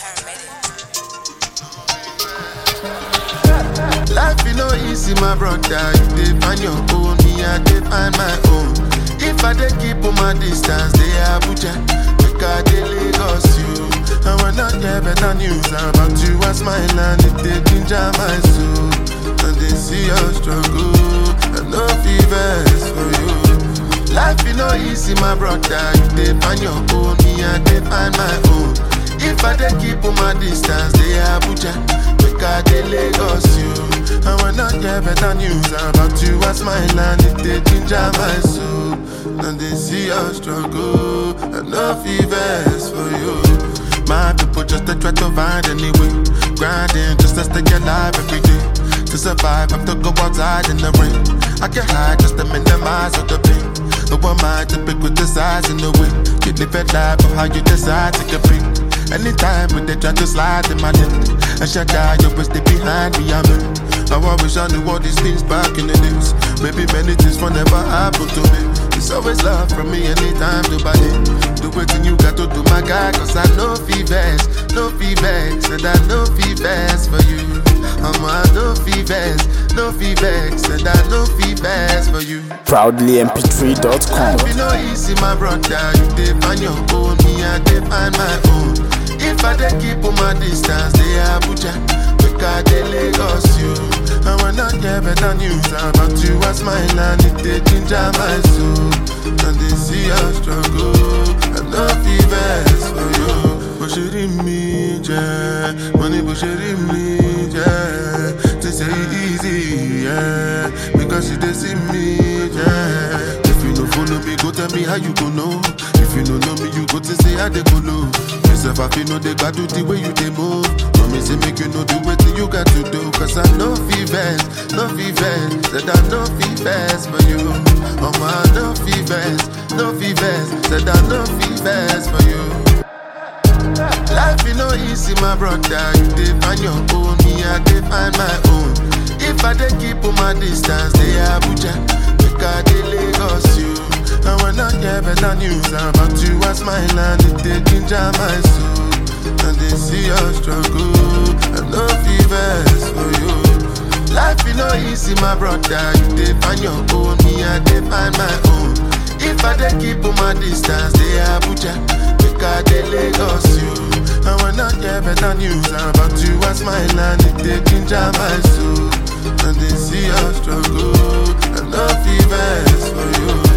Life you know easy, my brother. You dey find your own, me I dey find my own. If I dey keep on my distance, they Abuja, make I dey Lagos you. I will not get better news about you as my land. It dey ginger my soul, and they see your struggle. I no fevers for you. Life you know easy, my brother. You dey find your own, me I dey find my own. If I dey keep on my distance, they Abuja, make I dey Lagos you. I will not get better news about you as my land. It dey ginger my soul, and they see your struggle. I no fevers for you. My people just to try to find any way, grinding just to stay alive every day. To survive, have to go outside in the rain. I can hide just to minimize all the pain. No one mind to pick with the size and the way. You live a life of how you decide to compete. Anytime when they try to slide in my lane, I shut down, you always stay behind me. I'm in. Now I wish I knew all these things back in the days. Maybe many things will never happen to me. It's always love from me anytime to buy it. Do what you got to do, my guy, cause I know fevers, no fevers, and I know fevers for you. I'm a no fevers, no fevers, and I know fevers for you. ProudlyMP3.com. Life you know easy, my brother. You dey find your own, me I dey find my own. If I dey keep on my distance, they Abuja, make I dey Lagos you. I will not get better news about you as my land. It dey ginger my soul, and they see your struggle. I know fevers for you. Bó ṣe rí mi jẹ́, mo ní bó ṣe rí mi jẹ́. They say it easy, yeah, because you dey see me, yeah. If you no follow me, go tell me how you go know. If you no know me, you go to say how they go know. Myself, I feel no they got do the way you they move. No me say make you know do what you got to do. Cause I know fevers, no fevers, said I know fevers for you. Oh my, no fevers, no fevers, said I know fevers for you. Life you know easy, my brother. You dey find your own, me I dey find my own. If I dey keep on my distance, they Abuja, make I dey Lagos you. I will not get better news about you as my land. It dey ginger my soul, and they see your struggle. I know fevers for you. Life you know easy, my brother. You dey find your own, me I dey find my own. If I dey keep on my distance, they Abuja, make I dey Lagos you. I will not get better news about you as my land. It dey ginger my soul, and they see your struggle. I know fevers for you.